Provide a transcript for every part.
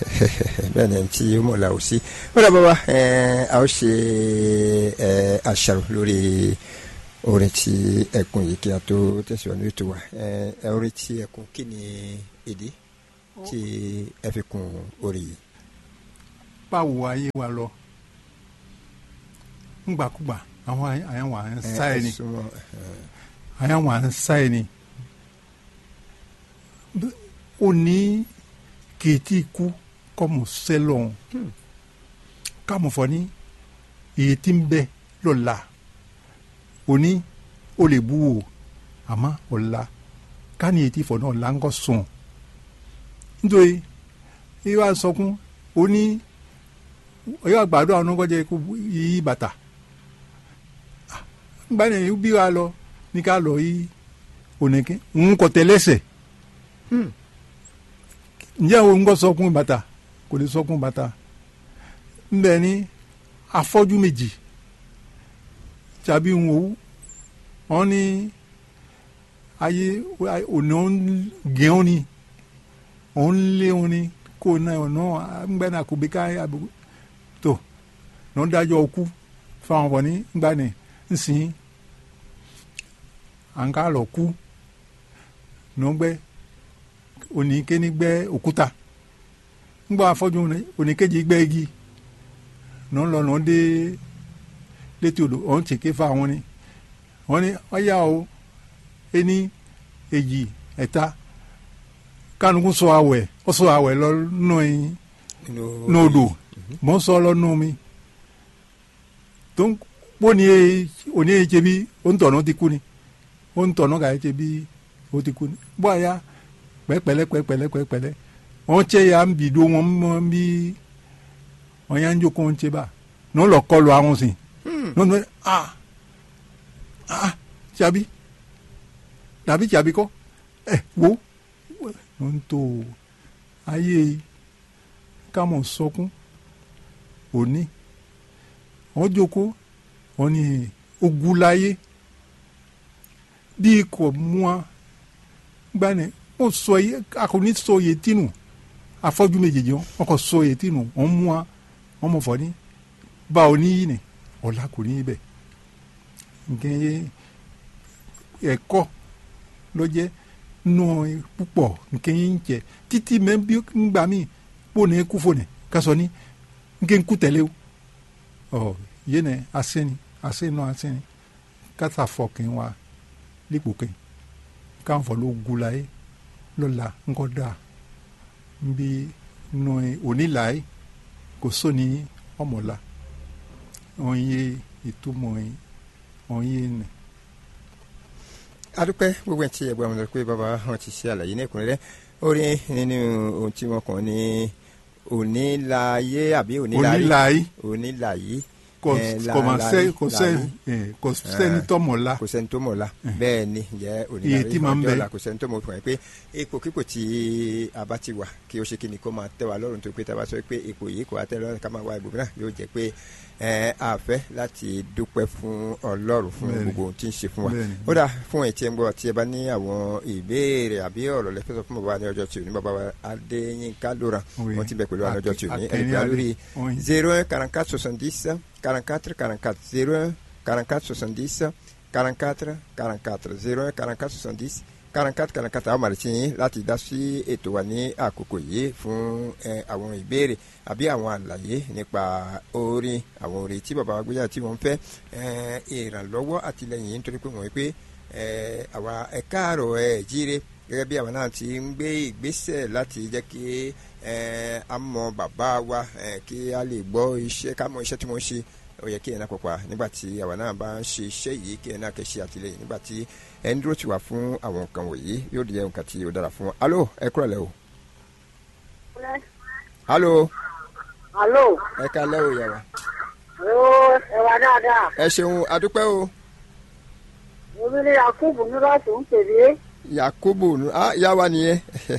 bẹ́ẹ̀ ni tí ó mọ̀ la ò sí ó dà bàbá a ó ṣe àṣàrò lórí orin tí ẹkùn yìí kí a tó tẹ̀síwájú ètò wa orin tí ẹkùn kí ni èdè tí ẹ fi kún orin yìí. báwo ayé wa lọ ngbàkúgbà àwọn àyànwó à ń sá ẹni àyànwó à ń sá ẹni òní kìtì kú kọ́mù sẹ́lọ̀n kámù fọ́ ní èyí tí ń bẹ lọ́la òní ó lè bú wò àmọ́ ọ̀la káni èyí tí fọ̀ náà là ń kọ́ sùn nítorí ìwà sọkún òní ọyọ àgbàdo àwọn ọgọjẹ kó yí bàtà gbani bí wa lọ ní ká lọ yí ònìkín ń kọ tẹlẹsẹ ǹjẹ́ o ń kọ́ sọkún bàtà kò lè sọkún bàtà ńbẹ ní afọ́jú méjì tàbí ń wò wọ́n ní ayé òní ó ń gẹ̀ẹ́n ni ó ń lé wọn ni kó náà ọ̀nà ńgbẹ́ náà kò bí ká àbúrò tó ní wọ́n dájọ́ ọkú fáwọn ọ̀bọ̀n ní gbani nsìn à ń ká lọ kú ní wọ́n gbẹ́ oníkéni gbẹ́ òkúta ńgbà afọ́jú oníkejì gbẹ́ igi ní wọ́n lọ ní wọ́n dé létí odò wọ́n ti ké fáwọn ni wọ́n ní ọ̀yà o ení èjì ẹ̀ta kánukú sọ àwẹ̀ ó sọ àwẹ̀ lọ nù ẹ̀yìn nù odò mọ sọ lọnù mi tó ń kpó ni ye òní ye tsebi ó ń tọ̀nà ti kú ni ó ń tọ̀nà kà ye tsebi ó ti kú ni bó a ya pẹ́pẹ́lẹ́ pẹ́pẹ́lẹ́ pẹ́pẹ́lẹ́ wọ́n tse ya ń bi do wọn mọ́ ń bi wọ́n ya ń jókòó ń tse bá ní wọ́n lọ kọlu àwọn sìn ní wọ́n tún a a tsabi tàbí tsabi kọ́ ẹ wo wọ́n tó ayé kámọ̀ sọkún òní wọn jókòó wọn ní ogulaye bí kò mú a gbani wọn sọ yẹ akọni sọ yẹ tinu afọ́jú méjèèjì wọn kò sọ yẹ tinu wọn mú a wọn mọ fọ ní bá òní yìí ni ọ̀la kò ní bẹ̀ nkẹ́ yẹ ẹ̀kọ́ ló jẹ́ nù púpọ̀ nkẹ́ yẹ ń jẹ títí mẹ́ bí ngbà mí kpó ní kú fò ní kásọ ní nke ŋku tẹlẹ o ọ yéne asẹni asẹnọ asẹni kata fọ kẹ wa likpo kẹ káfọ ló gula yẹ lọla ńkọ da nbí nù onílà yẹ kò sóni ọmọla wọn yé ìtumọ̀ yẹ wọn yé nẹ. adúpẹ́ gbogbo ẹ̀ tí ẹ̀ gbọ́ àwọn ọ̀dọ́ pé bàbá wọn ti ṣe àlàyé ní ẹ̀kúnrẹ́rẹ́ ó rí nínú ohun tí wọ́n kàn ní onílàyé àbí onílàyé onílàyé onílàyé kò mà sẹ kò sẹ kò sẹ́ni tó mọ̀ la kò sẹ́ni tó mọ̀ la bẹ́ẹ̀ ni jẹ́ Iye onílàyé tí máa ń bẹ. ọjọ́ la kò sẹ́ni tó mọ̀ fún ẹ pé ipò kíkò tí a bá ti wà kí o ṣe kí ni kó máa tẹ́ wa lọ́rùn tó pé tá a bá sọ pé ipò yìí kò wá tẹ́ lọ́rùn ká máa wá ibòmíràn yóò jẹ́ pé ẹ a fẹ́ láti dúpẹ́ fún ọlọ́run fún Bẹ́ẹ̀ni. gbogbo ohun tí ń ṣe fún wa Bẹ́ẹ̀ni. ó dà fún ẹ̀ tí ẹ ń gbọ́ tí ẹ bá ní àwọn ìbéèrè àbí ọ̀rọ̀ lẹ́fẹ́ sọ fún bàbá ní ọjọ́ tí ò ní bàbá wa Adéyínká Lóra Oui. wọ́n ti bẹ̀ pẹ̀lú wa ní ọjọ́ tí ò ní Akẹ́ni ẹ̀rí pé Adé. lórí Oui. zero un quarante quatre soixante dix quarante quatre quarante quatre zero un quarante quatre soixante dix quarante quatre quarante quatre zero un quarante quatre soixante dix quarante quatre quarante quatre àwọn màrìtì yín láti dá sí ètò wa ní àkókò yìí fún ẹ, àwọn ìbéèrè àbí àwọn àlàyé nípa orin àwọn orin tí bàbá wa gbéyàwó tí wọ́n fẹ́ ẹ, ìrànlọ́wọ́ àtìlẹyìn yìí nítorí pé wọ́n wí pé ẹ, àwa ẹ káàárọ̀ ẹ jíire gẹ́gẹ́ bí àwọn náà ti ń gbé ìgbésẹ̀ láti jẹ́ kí ẹ, a mọ bàbá wa ẹ, kí a lè gbọ́ iṣẹ́ ká mọ iṣẹ́ tí wọ́n ṣe ó yẹ kí ẹ̀ náà pọ̀pọ̀ nígbà tí àwa náà bá ń ṣe iṣẹ́ yìí kí ẹ̀ náà kẹ́ ṣe àtìlẹyìn nígbà tí ẹ̀ ń dúró tì wá fún àwọn nǹkan wọ̀nyí yóò di nǹkan tí ó dára fún wa. alo ẹ kúrò lẹ́ o. alo Alo, ẹ ká lẹ́ o yàrá. ó ẹwà dáadáa. ẹ ṣeun adúpẹ́ o Èmi ni Yakubu Nuratu ń pèlè. yakubu nu- ah yá wa nìyẹn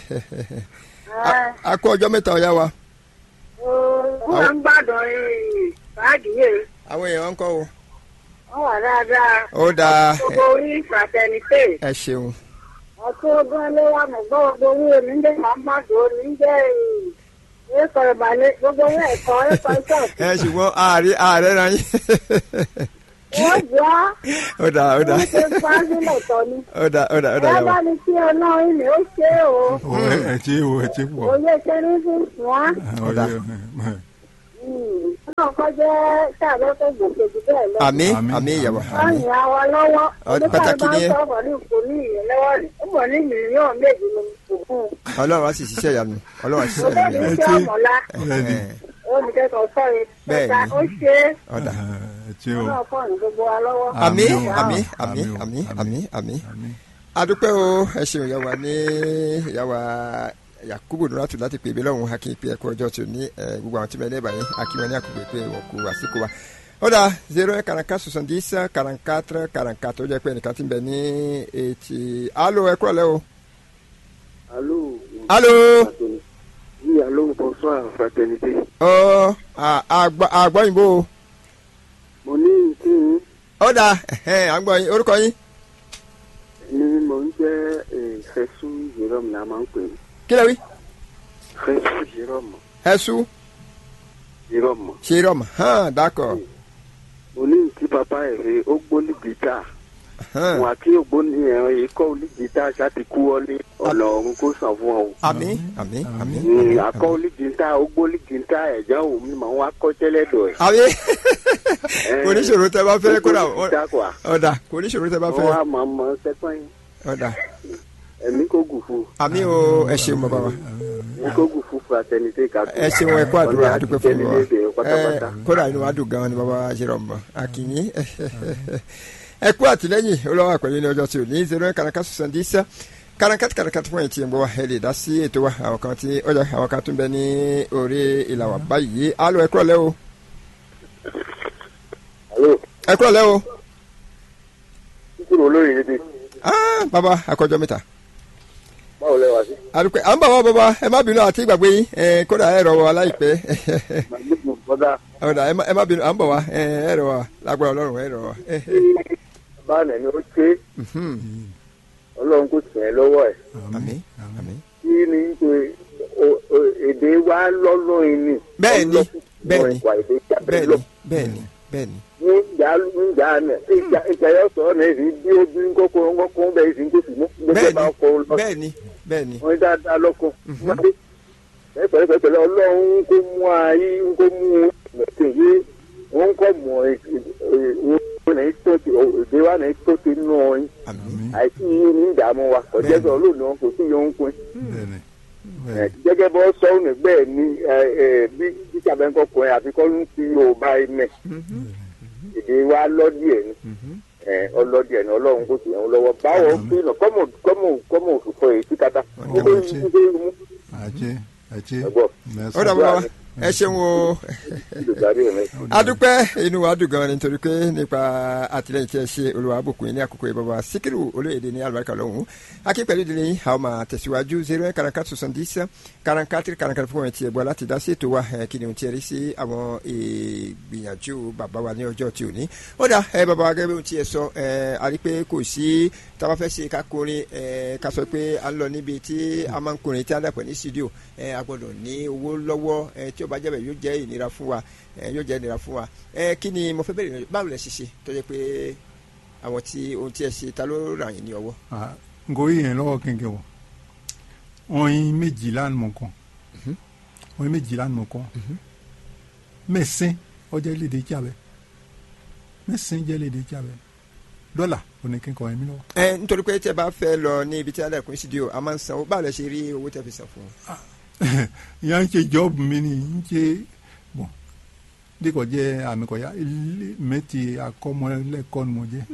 A- a kú ọjọ́ mẹ́ta ọ̀yá wa Wọ́n máa ń gbàdọ̀ báàgì yìí. àwọn èèyàn ń kọ́ o. Wọ́n wà dáadáa. ó dáa Gbogbo orí fraternité. ẹ ṣeun Ọtún ọgbọ́n ló wà mọ̀ gbọ́ gbogbo orí omi ń jẹ́ máa ń gbàdọ̀ omi ń jẹ́ ẹ kọ ìbàlẹ̀ gbogbo ilé ẹ̀kọ́ ẹ kọ ṣọ́ọ̀ṣì. ẹ ṣùgbọ́n ààrẹ ààrẹ ra yín wọ́n jọ ó dà ó dà wọ́n ṣe fáńsílẹ̀ tọ́ ni. ó dà ó dà ó dà ẹ yà bá wá. ní kí ọlọ́run ilé ó ṣe é o. o ẹ ẹ ti o ẹ ti pọ̀ òye ṣe ní fún wọn. Ọ̀dà. náà kọ́ jẹ́ káàbọ̀ tó gòkè jù bẹ́ẹ̀ lọ. àmì Àmín. àmì ìyàwó wọ́n àmì yìn àwọn lọ́wọ́. Ọdún pàtàkì ni ẹ. oníkàlùbá ń sọ̀rọ̀ ní ìkó ní ìyẹn lọ́wọ́ rẹ̀ ó bọ̀ ní mílíọ̀nù méjì ní òkun. ọlọ́run á sì ṣiṣẹ́ ìyanu ọlọ́run á ṣiṣẹ́ òbẹ́ mi ìyanu. ṣe ọmọlá bẹ́ẹ̀ni olùkẹ́kọ̀ọ́ sọ̀rọ̀ Bẹ́ẹ̀ni. ọ̀tá ó ṣe é. ọ̀dà ẹ ti o ọlọ́run fọ́ ní gbogbo wa lọ́wọ́. àmì Àmín o. àmì àmì Àmín o. àmì àmì àmì àmín adúpẹ́ o ẹ ṣeun ìyàwó ní ìyàwó yakubu nuratu láti pè mí lọ́hùn akin pé ẹ̀kọ́ ọjọ́ tí o ní ẹ, gbogbo àwọn tí mo ní ẹ̀bà yín akin wọn ní àkùgbé pé wọ́n kú àsìkò wa. ó dà zero eight quarante soixante dix quarante quatre quarante quatre ó jẹ́ pé ẹnìkan ti ń bẹ ní etí alo ẹ kúrọ̀ lẹ́ o. Allô alo Oui, allô, bonsoir, fraternité. ọ àgbọ̀yìnbó o. Mo ní kí n ó dà ẹ̀hẹ́n, à ń gbọ́ yín orúkọ yín ní mo ń jẹ́ eh, Fẹ́sù Jérôme la máa ń pè é. kí lè wí. Fẹ́sù Jérôme ẹ̀sù Jérôme. ṣe rọmọ hàn dákọ̀ Mo ní kí bàbá ẹ̀ fi ó gbóni gìtá. hàn Wọn àti ògbóni ẹ̀rọ yìí kọ́ ní gìtá ṣáàtì kú wọlé ọ̀nà ọ̀run kó sàn fún ọ. àmì àmì àmì Mm, àmì Akọ́ ní gìtá ó gbóni gìtá ẹ̀já òun mi máa ń wá kọ́ tẹ́lẹ̀ dọ̀ ẹ̀. àmì oníṣòro tẹ bá fẹ́ kódà Ó gbóni gìtá kọ́ ọ̀dà oníṣòro tẹ bá Wọ́n fẹ́ wá máa mọ sẹ́kọ̀ọ́ yín. ọ̀dà Ẹ̀mí kò gùn fún un. àmì o ẹ ṣeun bàbá wa Ẹ̀mí kò gùn fún fraternité kàtó. ẹ ṣeun ẹ kó àdúrà àdúpẹ́ fún wa Ọ̀nà pátápátá. ẹ kódà inú wa dùn gan ni bàbá wa ṣe rọ̀ mọ́ akínyí ẹ kú àtìlẹ́yìn olówó àpẹẹrẹ ní ọjọ́ tí ò ní zero karaka soixante dix karankati karankati fún ẹ̀tì ẹ̀gbọ́n wa ẹ lè dá sí ètò wa àwọn kan tí ọjà àwọn kan tún bẹ ní orí ìlà wà báyìí alo ẹ kúrọ̀lẹ́ o Allô, ẹ kúrọ̀lẹ́ o títí olóyè yìí ti ah bàbá akọjọ mẹ́ta báwo lẹ wá sí. àdùpẹ́ à ń bọ̀ wá bàbá ẹ má bínú àti ìgbàgbé yín ẹ kódà ẹ rọ̀ wá láìpẹ́ Màgbẹ́sùn bọ́dá ọ̀dà ẹ má- ẹ má bínú à ń bọ̀ wá ẹ ẹ rọ̀ wá lágbára ọlọ́run ẹ rọ̀ wá. báàlẹ̀ ni ó ṣe Mhm. ọlọ́run kò tẹ̀ ẹ́ lọ́wọ́ ẹ̀. àmín àmín. kí ni pé o- o- èdè wa lọ́lọ́ ìní. Bẹ́ẹ̀ni, bẹ́ẹ̀ni, ìwà èdè jábẹ́ bẹ́ẹ̀ni lọ. bẹ́ẹ̀ni bẹ́ẹ̀ni. ní ìjà ní ìjà náà ìjà ìjà yóò sọ ọ́ náà èsì bí ó bí kókó kókó bẹ́ẹ̀ èsì kó sì mú gbogbo bá kó lọ. bẹ́ẹ̀ni bẹ́ẹ̀ni. wọ́n dáadáa lọ́kọ̀. pẹ̀lẹ́pẹ̀lẹ́ ọlọ́run kó mú ayé kó mú ẹ̀sìn yé wọ́n kọ́ mọ̀ ẹ̀ ẹ̀ tó ti èdè wa náà tó ti nù ọyìn àmín àìsí yìí ní ìdààmú wa kò jẹ́ sọ lónìí wọn kò sí yóò ń pin. bẹ́ẹ̀ni Ẹ, bẹ́ẹ̀ni gẹ́gẹ́ bọ́ sọ́ọ̀nù bẹ́ẹ̀ ni ẹ, ẹ, bí bísàbẹ̀ ńkọ kùnrin àfikọ́ ń fi yorùbá ẹ̀mẹ̀ èdè wa lọ́díẹ̀ ni ẹ, ọlọ́díẹ̀ ni ọlọ́run kò sì yẹn lọ́wọ́ báwo fi nà kọ́mọ kọ́mọ kọ́mọ òṣùpọ̀ èyí tí kata ó Ọ̀dà, ló ń ṣe. ṣe é mú àjẹ àjẹ ẹ̀gbọ́n mẹ́sàn. ó dà bàbá wa ẹ ṣeun o ìdùgbàdì rẹ̀ adúpẹ́ inú wa dùn gan ni nítorí pé nípa àtìlẹyìn tí ẹ ṣe olùwà àbùkù yìí ní àkókò yìí bàbá síkírù olóyèdè ní àlùbáríkà lọ́hùn akín pẹ̀lú ìdílé yìí àwọn máa tẹ̀síwájú zero eight quarante soixante dix quarante quatre quarante quatre fún ẹ̀ tí ẹ gbọ́ láti dá sí ètò wa ẹ̀ kí ni ohun tí ẹ rí sí àwọn ìgbìyànjú bàbá wa ní ọjọ́ tí ò ní. ó dà ẹ bàbá wa gẹ́gẹ́ bí ohun tí ẹ sọ ẹ a rí pé kò sí tábà fẹ́ ṣe ká kọrin ẹ ká sọ pé a ń lọ níbi tí a máa ń kọrin tí a dàpọ̀ ní studio ẹ a gbọ́dọ̀ ní owó lọ́wọ́ ẹ tí ó bá jẹ́ bẹ̀ yóò jẹ́ ìnira fún wa ẹ yóò jẹ́ ìnira fún wa ẹ kí ni mo fẹ́ bẹ̀rẹ̀ báwo lẹ ṣe ṣe tó jẹ́ pé àwọn tí ohun tí ẹ ṣe ta ló ràn yín ní ọwọ́. ngoyi yẹn lọ́wọ́ kẹ̀kẹ́ wọ̀ ọyin méjìlá ni mo kàn ọyin méjìlá ni mo kàn mẹ́sìn ọjọ́ léde jábẹ́ mẹ́sìn jẹ́ léde jábẹ́ dọ́là oníkẹ́kọ̀ọ́ yẹn mi lọ́wọ́. ẹ nítorí pé tí ẹ bá fẹ́ lọ ní ibi tí a lẹ́kùn studio a máa ń san owó báwo lẹ ṣe rí owó tẹ́ fi san fún un. ìyá ń ṣe jọ́ọ̀bù mi ni ń ṣe bọ̀ díkọ̀ jẹ́ àmì kọ̀yà mẹ́tì akọ́mọlẹ́kọ́ ni mo jẹ́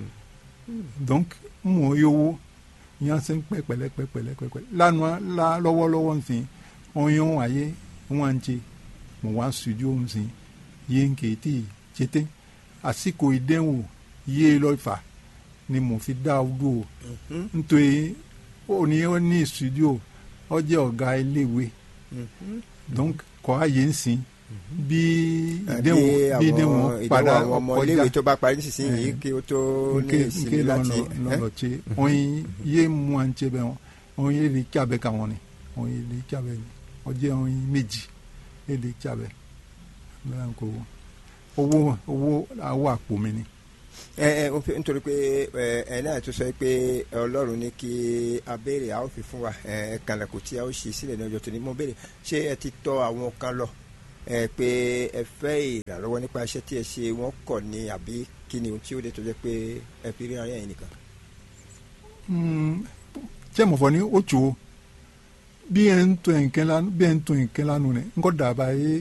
donc mo yówó ìyá ṣe ń pẹ́ pẹ̀lẹ́pẹ̀lẹ́pẹ̀lẹ́ lánàá la lọ́wọ́lọ́wọ́ nsìn ọyàn ayé wọn ń ṣe mo wá studio nsìn yé ń kéétì ṣètè àsìkò ìdẹ́wò yé lọ́fà ni mo fi dá o dúró nítorí ó ní ó ní studio ó jẹ́ ọ̀gá iléèwé donc kọ́ àyè ń sìn bí ìdẹ́wò bí ìdẹ́wò padà àwọn ọmọ iléèwé tó bá parí nísinsìnyí kí ó tó ní ìsinmi láti. lọ́lọ́ tse oyin yé mu à ń tse bẹ́ẹ̀ wọ́n oyin lè tse abẹ́ ka wọ́n ni oyin lè tse abẹ́ ni ọjẹ́ oyin méjì èdè tsabẹ bẹ́ẹ̀ kò owó owó awọ àpò mi ni. ẹ ẹ n fẹ́- nítorí pé ẹ ẹ náà tó sọ pé ọlọ́run ní kí a béèrè a ó fi fún wa ẹ ẹ kànlẹ̀kùn tí a ó ṣí sílẹ̀ ní ọjọ́ tó ní mo béèrè ṣé ẹ ti tọ́ àwọn kan lọ ẹ pé ẹ fẹ́ ìrànlọ́wọ́ nípa iṣẹ́ tí ẹ ṣe wọ́n kọ̀ ní àbí kí ni ohun tí ó dé tó jẹ́ pé ẹ fi rí ara yẹn nìkan. tí mo fọ ní o tso bí ẹ ń tó nǹkan la bí ẹ ń tó nǹkan la nù nẹ nkọ dàbà yé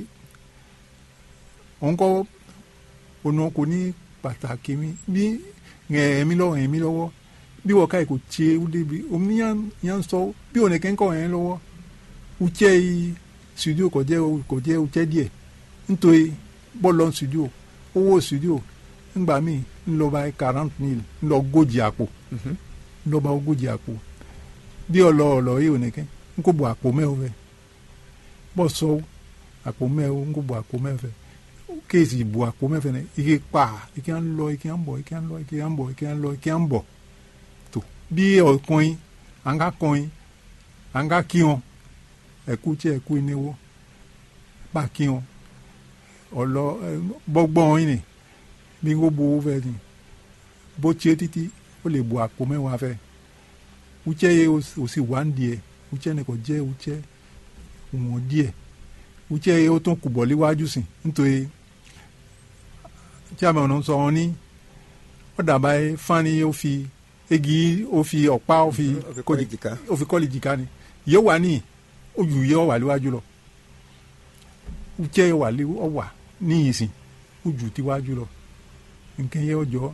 nkọ onu kò ní pàtàkì mi bí ẹ̀mí lọ́wọ́ ẹ̀mí lọ́wọ́ bí wọ́n ká yìí kò tse ó débi omi yàn yàn sọ bí wọn kẹ́ ń kọ́ ẹ̀ lọ́wọ́ utsẹ́ yìí studio kò jẹ́ kò jẹ́ utsẹ́ díẹ̀ nítorí bọ́ọ̀lù studio owó studio ńgbà míì ńlọba quarante mille ńlọ gójì àpò ńlọba ogójì àpò bí ọlọ ọlọ yìí ò ní kẹ́ ń kó bo àpò mẹ́wọ́ fẹ́ bọ́ sọ àpò mẹ́wọ́ ń kó bo àpò mẹ́wọ́ fẹ́ kéèsì ìbò àpò mẹ́fẹ́ ní ike pa ike à ń lọ ike à ń bọ̀ ike à ń lọ ike à ń bọ̀ ike à ń lọ ike à ń bọ̀ tó bí ọkùnrin à ń ká kọrin à ń ká kí wọn ẹ̀kú tí ẹ̀kú ìníwó bá kí wọn ọlọ bọ́gbọ́n yìí ni bí n kò bo owó fẹ́ ni bó tiẹ́ títí ó lè bo àpò mẹ́wàá fẹ́ utsẹ́ yẹ o sì wá ń diẹ utsẹ́ ni kò jẹ́ utsẹ́ wọ́n díẹ̀ utsẹ́ yẹ o tún kù bọ̀ léwájú sí nítorí tí a mọ̀ ọ́n sọ wọn ní ó dàbá yẹ fani ó fi egi ó fi ọ̀pá ó fi ó fi kọ́lì jìká. ó fi kọ́lì jìká ni yẹ wà ní ojú yẹ ọ wà léwájú lọ utsẹ́ yẹ wà lé ọ wà ní ìsìn ojú tiwájú lọ nǹkan yẹ ọjọ́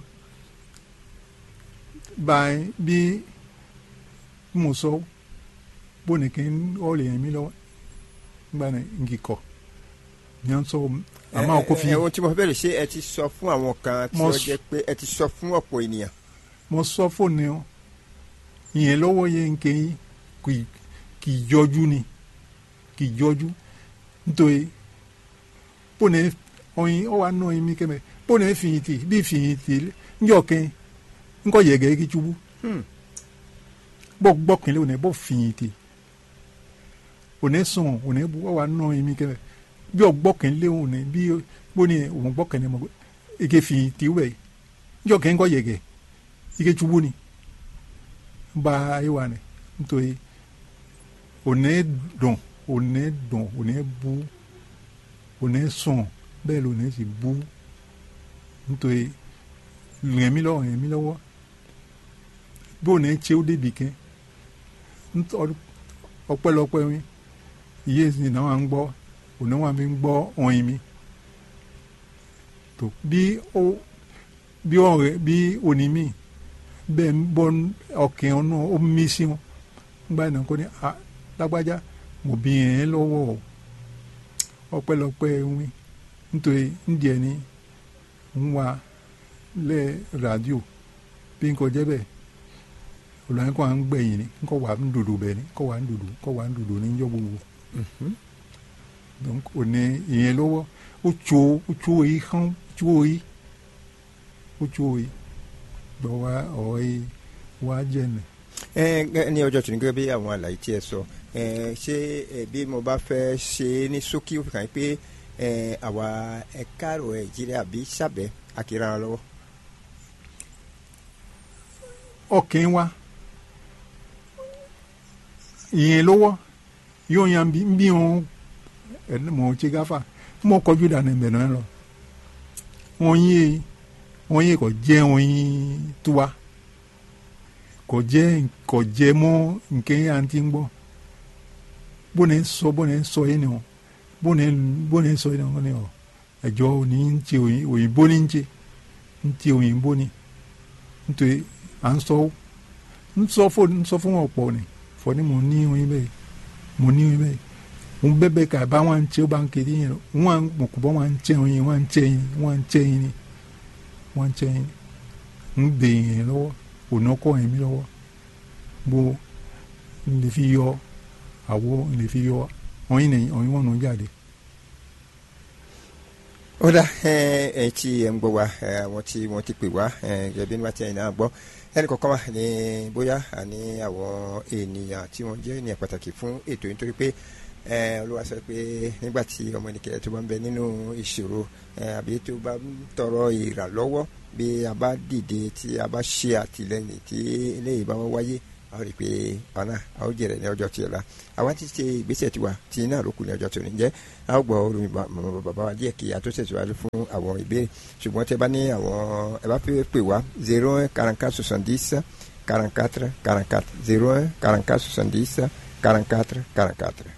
báyìí bí mo sọ bóni kí n ọ lè yẹn mi lọ́wọ́ nígbà náà n kì kọ ní à ń sọ àmọ́ kó fi ẹ ẹ ohun tí mo fẹ́ bẹ̀rẹ̀ ṣé ẹ ti sọ fún àwọn kan tí Mo ó s- jẹ́ pé ẹ ti sọ fún ọ̀pọ̀ ènìyàn. mo sọ fóònù ọ ìyẹn lọ́wọ́ yẹn nkẹ́ yín kì í- kì í yọjú ni kì í yọjú nítorí bóni ọyin ọ wa nọ yín mi kẹmẹ bóni fìyìntì bí fìyìntì ńjọ kẹ ńkọ yẹgẹ kí tsubu Hmm. bọ gbọkànlé òní bọ fìyìntì òní sùn òní bu ọ wa nọ yín mi kẹmẹ bí ọ gbọkànlé òní bí bóni òun gbọkànlé mọ ike fìyìntì wẹ ńjọ kẹ ńkọ yẹgẹ ike tsubu ni ba ayi wa ni nítorí òní dùn òní dùn òní bu òní sùn bẹ́ẹ̀ ló ní sì bú nítorí rìn mí lọ́wọ́ rìn mí lọ́wọ́ bí òní tse ó débi kẹ́ nítorí ọpẹ́lọpẹ́ mi iye ìsìn náà wà ń gbọ́ òní wà mí ń gbọ́ ọ̀yin mi tó bí ó bí ọ̀rẹ́ bí òní mi bẹ́ẹ̀ ń bọ́ ọkẹ́ ọ̀nà ó mí sí wọn nígbà náà kò ní a lágbájá mo bí yẹn lọ́wọ́ o ọpẹ́lọpẹ́ wí nítorí ndíẹ ní ń wá lẹ rádíò bí n kò jẹ́ bẹ́ẹ̀ olùwàní kò wá ń gbẹ̀yìn ní kò wá ń dòdò bẹ́ẹ̀ ní kò wá ń dòdò kò wá ń dòdò ní yọ gbogbo donc ò ní ìyẹn lọ́wọ́ ó tso ó tso yìí hán ó tso yìí ó tso yìí lọ wá ọ̀rọ̀ yìí wá jẹ́ nì. ẹ ẹ ní ọjọ́ tòní gẹ́gẹ́ bí àwọn àlàyé tí ẹ sọ ẹ ṣé ẹ bí mo bá fẹ́ ṣe é ní ṣókí ó fi kàn yín pé ẹ àwa ẹ̀ka àrò nàìjíríà bí sábẹ́ àkìrà wọn lọ́wọ́. ọkàn wa ìyẹn lọ́wọ́ yóò yan bí bí wọn ẹni mọ̀ ọ́ tse gáfà mọ̀ kọjú dànù ẹ̀mẹ̀ náà lọ wọn yé wọn yé kò jẹ́ wọn yé tuwa kò jẹ́ kò jẹ́ mọ́ nkẹ́ yà ń ti gbọ́ bóni sọ bóni sọ yé ni o bóni bóni sọ yé ni o ẹ̀jọ̀ òní ń tse òyìnbó ní ń tse ń tse òyìnbó ní nítorí à ń sọ ń sọ fún ń sọ fún ọ̀pọ̀ ni fọ ni mo ní oyin bẹ́ẹ̀ mo ní oyin bẹ́ẹ̀ mo bẹ́ẹ̀ bẹ́ẹ̀ ká bá wọn tẹ́ ó bá ń kéde yẹn wọn mọ̀ kó bọ́ wọn tẹ́ oyin wọn tẹ́ yin wọn tẹ́ yin ni wọn tẹ́ yin ń bè yẹn lọ́wọ́ ònà kọ́ yẹn mi lọ́wọ́ bó n lè fi yọ àwọ̀ n lè fi yọ oyin nìyẹn oyin wọn nù jáde. ó dá ẹ ẹ tí ẹ ń gbọ́ wa ẹ àwọn tí wọ́n ti pè wá ẹ gẹ́gẹ́ bí nígbà tí ẹ̀yin náà gbọ́ ẹnì kọ̀ọ̀kan wà ní bóyá àní àwọn ènìyàn tí wọ́n jẹ́ ènìyàn pàtàkì fún ètò yìí nítorí pé ẹ olúwa sọ pé nígbà tí ọmọ nìkẹ́ tó bá ń bẹ nínú ìṣòro ẹ àbí tó bá ń tọrọ ìrànlọ́wọ́ bí a bá dìde tí a bá ṣe àtìlẹ́yìn tí eléyìí bá wọ́n wáyé a ó rí i pé ọ̀nà a ó jẹ̀rẹ̀ ní ọjọ́ tí ó la àwa ti ṣe ìgbésẹ̀ tiwa tí náà ló kù ní ọjọ́ tó ní jẹ́ a ó gbọ́ orin mọ̀mọ́ bàbá wa díẹ̀ kí a tó ṣètìwájú fún àwọn ìbéèrè ṣùgbọ́n tẹ bá ní àwọn ẹ bá fẹ́ pè wá zero un quarante quatre soixante dix quarante quatre quarante quatre zero un quarante quatre soixante dix quarante quatre quarante quatre.